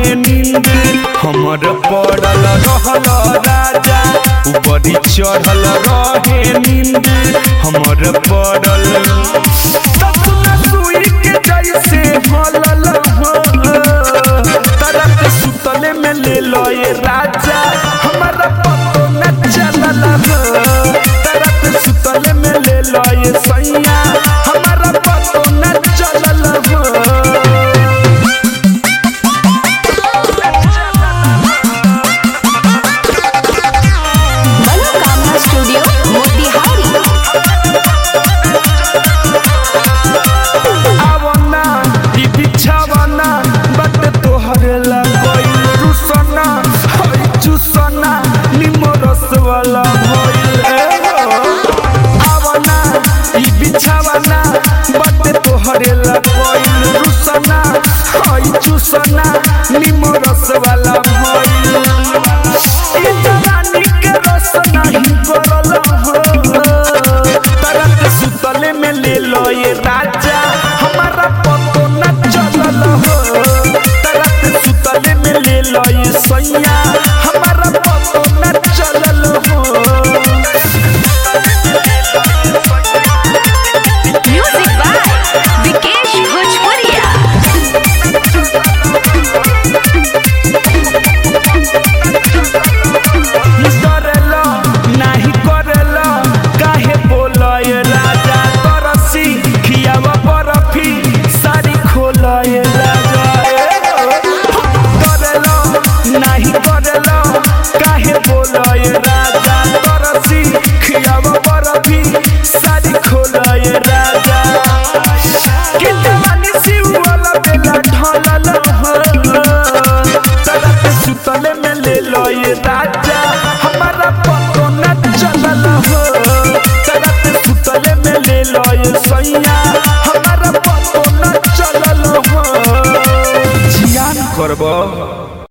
रहे नींद हमर पड़ल रहल राजा ऊपरी चढ़ल रहे नींद हमर पड़ल सपना सुई के जैसे हलल हो तरत सुतले में ले लो ये राजा हमारा पतो न चलल हो तरत सुतले में ले लो ये सैया हमारा पतो न चलल हो मनोकामना स्टूडियो मोतिहारी आवना ई बिछावना बट तोहरे लगई रुसना हई चुसना निमरस वाला भइल ए हो। आवना ई बिछावना बट तोहरे लगई रुसना हई चुसना निमरस वाला भइल ई जवानी के रस नहीं गरल हो तरत सुतले में ले लो ये राजा हमारा पतो न चलल हो तरत सुतले में ले लो ये सैया हमारा पतो न चलल हो म्यूजिक बाय विकेश भोजपुरिया डरेला नाही करेला काहे बोला ये राजा तरसी खियावा बरफी सारी खोला ये राजा करेला नाही करेला काहे बोला ये राजा तरसी खियावा बरफी सारी खोला ये राजा कि जवानी सिवाला बेला ढलल हो तरत सुतले में ले लो ये राजा हमारा पतो न चलल हो तरत सुतले में ले लो ये सैया हमारा पतो न चलल हो जियान करबो